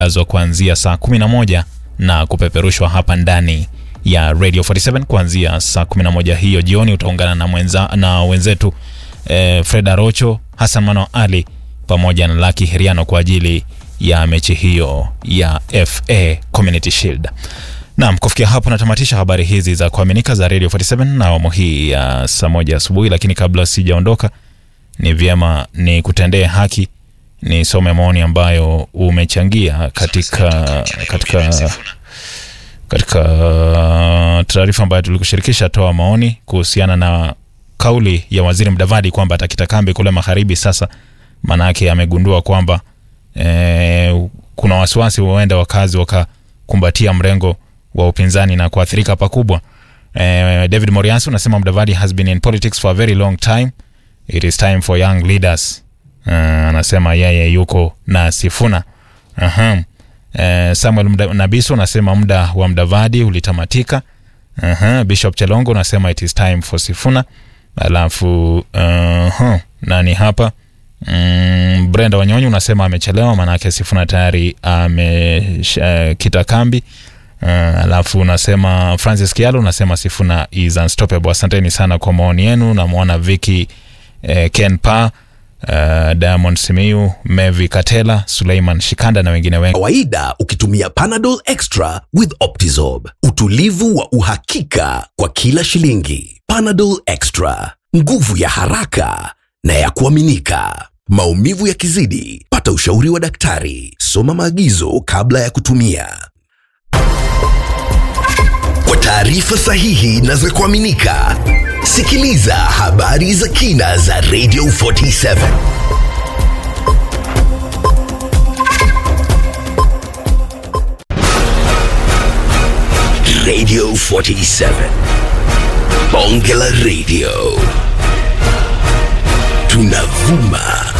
azwa kuanzia saa 11 na kupeperushwa hapa ndani ya Radio 47 kuanzia saa 11 hiyo jioni. Utaungana na, mwenza, na wenzetu eh, Fred Arocho, Hassan Mano Ali pamoja na Lucky Heriano kwa ajili ya mechi hiyo ya FA Community Shield. Naam, kufikia hapo natamatisha habari hizi za kuaminika za Radio 47 na awamu hii ya saa moja asubuhi, lakini kabla sijaondoka, ni vyema ni kutendee haki nisome maoni ambayo umechangia katika katika katika taarifa ambayo tulikushirikisha. Toa maoni kuhusiana na kauli ya Waziri Mdavadi kwamba atakita kambi kule magharibi. Sasa maanake amegundua kwamba e, kuna wasiwasi huenda wakazi wakakumbatia mrengo wa upinzani na kuathirika pakubwa. E, David Moriansi unasema Mdavadi has been in politics for a very long time, it is time for young leaders. Uh, anasema yeye yuko na Sifuna. Aha. Uh, Samuel Mda, Nabiso unasema muda wa Mdavadi ulitamatika. Aha. Bishop Chelongo unasema it is time for Sifuna. Alafu uh, nani hapa mm, Brenda Wanyonyi unasema amechelewa, maanake Sifuna tayari amekita uh, kambi uh, alafu unasema Francis Kialo unasema Sifuna is unstoppable. Asanteni sana kwa maoni yenu. Namwona Vicky eh, Ken Pa Uh, Diamond Simiyu, Mevi Katela, Suleiman Shikanda na wengine wengi. Kawaida ukitumia Panadol Extra with Optizorb, utulivu wa uhakika kwa kila shilingi. Panadol Extra, nguvu ya haraka na ya kuaminika. Maumivu yakizidi, pata ushauri wa daktari. Soma maagizo kabla ya kutumia. Kwa taarifa sahihi na za kuaminika, sikiliza habari za kina za Radio 47. Radio 47. Bonge la Radio. Tunavuma